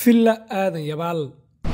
villa aadan yabaal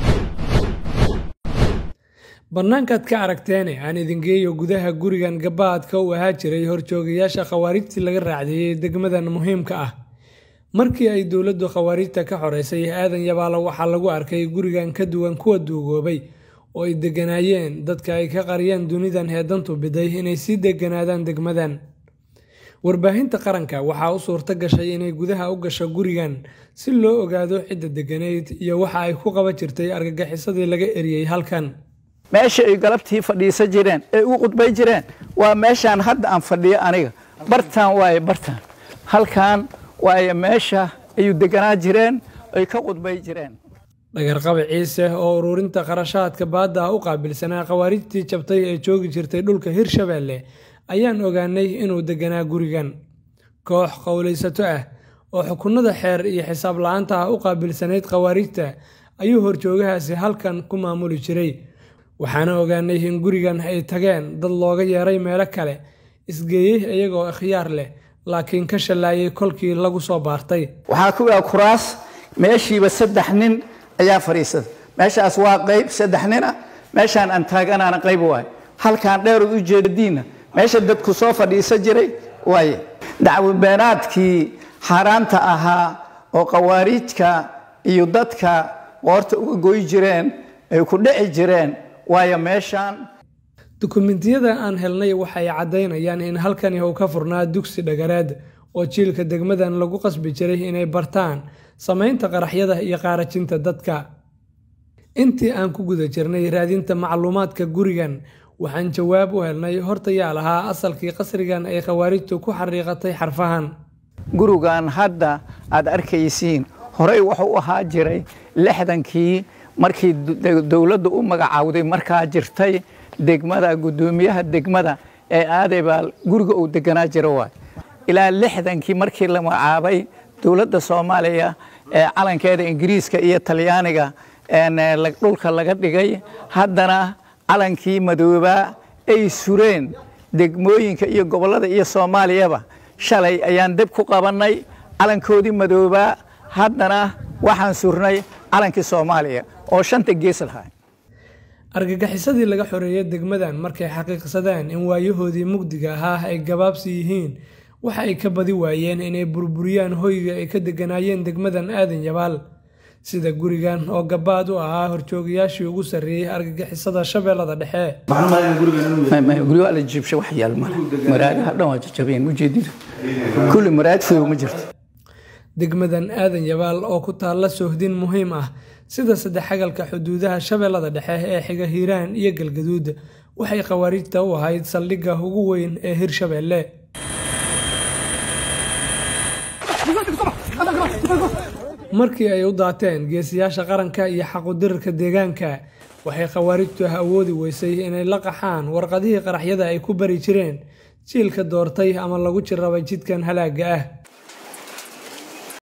bannaankaad ka aragteene aan idin geeyo gudaha gurigan gabaadka u ahaa jiray horjoogayaasha khawaarijtii laga raacdeeyey degmadan muhiimka ah markii ay dowladdu khawaarijta ka xoreysay aadan yabaalo waxaa lagu arkay gurigan ka duwan kuwa duugoobay oo ay degganaayeen dadka ay ka qariyeen dunidan heedantu biday inay sii degganaadaan degmadan warbaahinta qaranka waxaa u suurto gashay inay gudaha u gasho gurigan si loo ogaado cidda degganayd iyo waxa ay ku qaban jirtay argagixisadii laga eriyey halkan meesha ay galabtii fadhiisan jireen ee u qudbay jireen waa meeshaan hadda aan fadhiyo aniga bartaan waaye bartaan halkan waaye meesha ayuu deganaa jireen ay ka qudbay jireen dhagarqabi ciise oo ururinta qarashaadka baadda ah u qaabilsanaa khawaarijtii jabtay ee joogi jirtay dhulka hirshabeelle ayaan ogaanay inuu deganaa gurigan koox qowlaysato ah oo xukunada xeer iyo xisaab la-aanta ah u qaabilsanayd khawaarijta ayuu horjoogahaasi halkan ku maamuli jiray waxaana ogaanay in gurigan ay tageen dad looga yeeray meelo kale isgeeyey iyagoo ikhyaar leh laakiin ka shallaayay kolkii lagu soo baartay waxaa ku yaa kuraas meeshiiba saddex nin ayaa fadhiisada meeshaas waa qayb saddex nina meeshaan aan taaganaana qayb waaye halkaan dheerod u jeediinna meesha dadku soo fadhiisan jiray waaye dacwabeenaadkii xaaraanta ahaa oo khawaarijka iyo dadka qoorta uga goy jireen ay ku dhici jireen waayo meeshaan dukumentiyada aan helnay waxay caddaynayaan in halkani uu ka furnaa dugsi dhagareed oo jiilka degmadan lagu qasbi jiray inay bartaan samaynta qaraxyada iyo qaarajinta dadka intii aan ku guda jirnay raadinta macluumaadka gurigan waxaan jawaab u helnay hortayaa lahaa asalkii qasrigan ay khawaarijtu ku xariiqatay xarfahan gurigan hadda aad arkaysiin horey wuxuu u ahaa jiray lixdankii markii dowladdu u magacaawday markaa jirtay degmada guddoomiyaha degmada ee aadaybaal guriga uu deganaa jira waay ilaa lixdankii markii la magacaabay dowladda soomaaliya ee calankeeda ingiriiska iyo talyaaniga dhulka laga dhigay haddana calankii madoobaa ay sureen degmooyinka iyo gobollada iyo soomaaliyaba shalay ayaan deb ku qabannay calankoodii madoobaa haddana waxaan surnay calankii soomaaliya oo shanta gees lahaa argagixisadii laga xoreeyay degmadan markay xaqiiqsadeen in waayahoodii mugdiga ahaa ay gabaabsi yihiin waxa ay ka badi waayeen inay burburiyaan hoyga ay ka deganaayeen degmadan aadan yabaal sida gurigan oo gabaad u ahaa horjoogayaashii ugu sarreeyey argagixisada shabeellada dhexe guryo la jiibsha wax yaal male maraagaha dhan waa jajabeen ujeedida kulli maraag fidow ma jirto degmadan aadan yabaal oo ku taalla sohdin muhiim ah sida saddexagalka xuduudaha shabeellada dhexe ee xiga hiiraan iyo galgaduud waxay khawaarijta u ahayd saldhigga ugu weyn ee hirshabeelle markii ay u daateen geesiyaasha qaranka iyo xaqudirirka deegaanka waxay khawaarijtu ah awoodi weysay inay la qaxaan warqadihii qaraxyada ay ku bari jireen jiilka doortay ama lagu jirrabay jidkan halaagga ah